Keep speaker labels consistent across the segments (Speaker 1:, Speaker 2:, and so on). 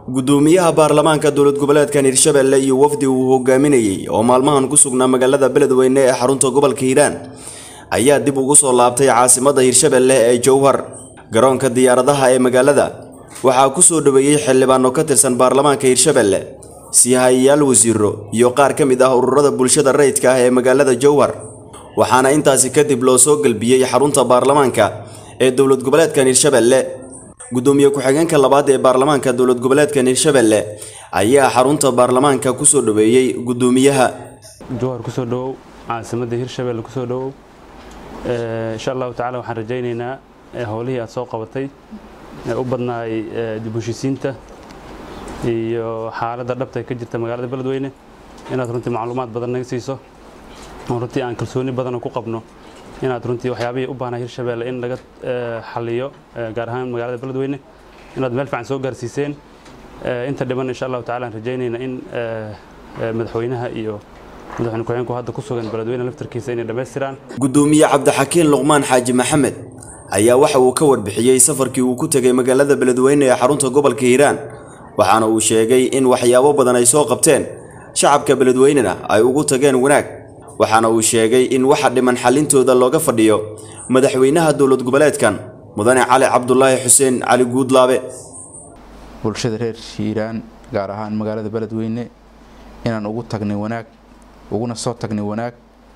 Speaker 1: gudoomiyaha baarlamaanka dowlad goboleedkan hirshabelle iyo wafdi uu hogaaminayey oo maalmahan ku sugnaa magaalada beledweyne ee xarunta gobolka hiiraan ayaa dib ugu soo laabtay caasimadda hirshabelle ee jowhar garoonka diyaaradaha ee magaalada waxaa ku soo dhoweeyey xildhibaano ka tirsan baarlamaanka hirshabelle siihayayaal wasiiro iyo qaar ka mid ah ururada bulshada rayidka ah ee magaalada jowhar waxaana intaasi kadib loo soo gelbiyey xarunta baarlamaanka ee dowlad goboleedkan hirshabelle gudoomiye ku-xigeenka labaad ee baarlamaanka dowlad goboleedkan hirshabelle ayaa xarunta baarlamaanka kusoo dhoweeyey gudoomiyaha
Speaker 2: jowhar kusoo dhowow caasimadda hirshabelle kusoo dhowow insha allahu tacala waxaan rajaynaynaa howlihii aad soo qabatay ee u badnaay dib u heshiisiinta iyo xaaladda dhabta ka jirta magaalada beledweyne inaad runtii macluumaad badan naga siiso oo runtii aan kalsooni badan ku qabno inaad runtii waxyaabihii u baahnaa hirshabelle in laga xaliyo gaar ahaan magaalada beledweyne inaad meel fiican soo gaarsiiseen inta dhiban insha allahu tacala aan rajaynayna in madaxweynaha iyo madaxweyne ku-xigeenku hadda ku sugan beledweyne laftarkiisa inay dhammaystiraan
Speaker 1: gudoomiye cabdixakiin luqmaan xaaji maxamed ayaa waxa uu ka warbixiyey safarkii uu ku tegay magaalada beledweyne ee xarunta gobolka hiiraan waxaana uu sheegay in waxyaabo badan ay soo qabteen shacabka beledweynena ay ugu tageen wanaag waxaana uu sheegay in waxa dhiman xallintooda looga fadhiyo madaxweynaha dowlad goboleedkan mudane cali cabdulaahi xuseen cali guudlaabe
Speaker 3: bulshada reer hiiraan gaar ahaan magaalada beledweyne inaan ugu tagnay wanaag uguna soo tagnay wanaag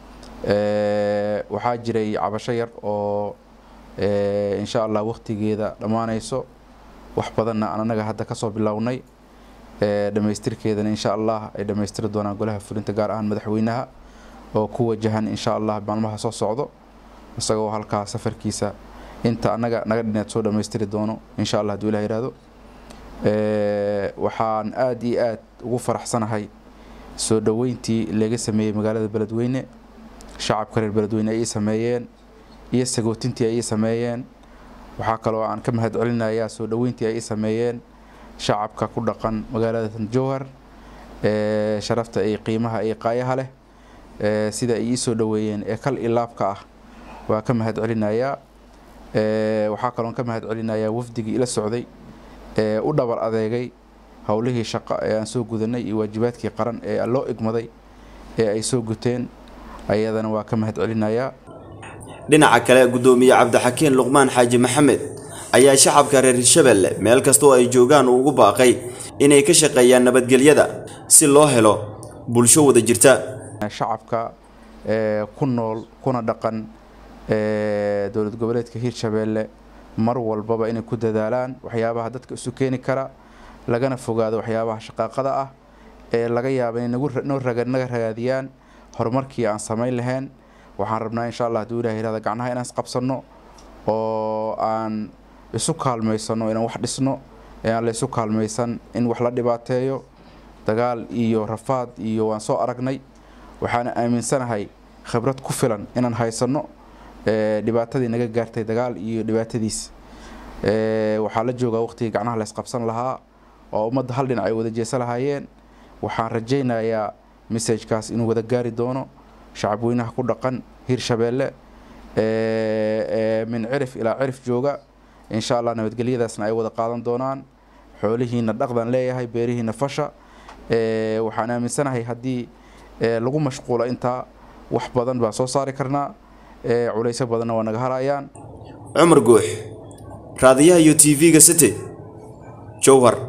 Speaker 3: waxaa jiray cabasho yar oo insha allah wakhtigeeda dhammaanayso wax badanna aan anaga hadda kasoo bilownay dhammaystirkeedana insha allah ay dhammaystiri doonaan golaha fulinta gaar ahaan madaxweynaha oo ku wajahan insha allah maalmaha soo socdo isagoo halkaa safarkiisa inta anaga naga dhineed soo dhammaystiri doono insha allah haduu ilah yihahdo waxaan aada iyo aad ugu faraxsanahay soo dhoweyntii laga sameeyey magaalada beledweyne shacabka reer beledweyne ay sameeyeen iyo sagootintii ay sameeyeen waxaa kaloo aan ka mahad celinayaa soo dhoweyntii ay sameeyeen shacabka ku dhaqan magaalada jowhar sharafta iyo qiimaha iyo qaayaha leh sida ay ii soo dhoweeyeen ee kal ilaabka ah waa ka mahad celinayaa waxaa kaloon ka mahad celinayaa wafdigii ila socday ee u dhabar adeegay howlihii shaqo ee aan soo gudanay iyo waajibaadkii qaran ee loo igmaday ee ay soo guteen ayadana waa ka mahad celinayaa
Speaker 1: dhinaca kale gudoomiye cabdixakiin luqmaan xaaji maxamed ayaa shacabka reer hirshabelle meel kasta oo ay joogaan uu ugu baaqay inay ka shaqeeyaan nabadgelyada si loo helo bulsho wada jirta
Speaker 3: shacabka ku nool kuna dhaqan dowlad goboleedka hirshabelle mar walbaba inay ku dadaalaan waxyaabaha dadka isu keeni kara lagana fogaado waxyaabaha shaqaaqada ah ee laga yaaba inay naga ragaadiyaan horumarkii aan samayn lahayn waxaan rabnaa insha allah haduu ilah yirahda gacnaha inaan isqabsanno oo aan isu kaalmaysano inaan wax dhisno ee aan la isu kaalmaysan in wax la dhibaateeyo dagaal iyo rafaad iyo waan soo aragnay waxaana aaminsanahay khibrad ku filan inaan haysanno dhibaatadii naga gaartay dagaal iyo dhibaatadiis waxaa la joogaa waqtigii gacnaha la isqabsan lahaa oo ummadda hal dhinac ay wada jeesa lahaayeen waxaan rajaynayaa messajkaas inuu wada gaari doono shacabweynaha ku dhaqan hirshabelle min cirif ilaa cirif jooga insha allah nabadgelyadaasna ay wada qaadan doonaan xoolihiina dhaqdan leeyahay beerihiina fasha waxaan aaminsanahay haddii lagu mashquulo intaa wax badan baan soo saari karnaa culaysyo badanna waa naga harayaan
Speaker 1: cumar guux raadiyaha iyo t v-ga city jowhar